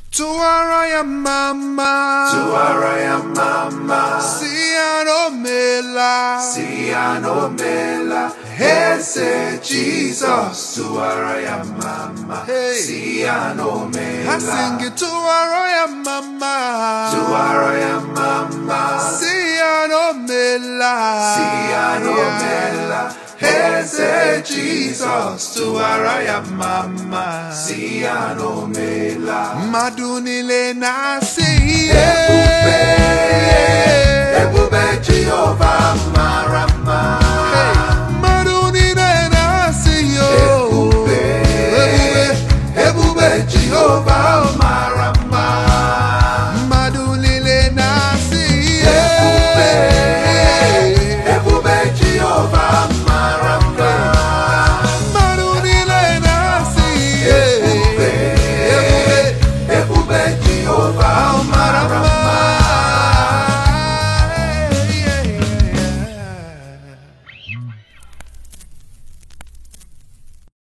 tụwara ya mama tụwara ya mama si ya na o meela si ya na o meela eze jizọs tụwara ya mama Hey. si ya na o ha meela sị gị tụwara ya mama tụwara ya mama si ya na o meela si ya na o meela eze jizọs tụwara ya mama si ya na o meela mmadụ niile na-asị Ebube, ebube Jehova mara mma. Hey.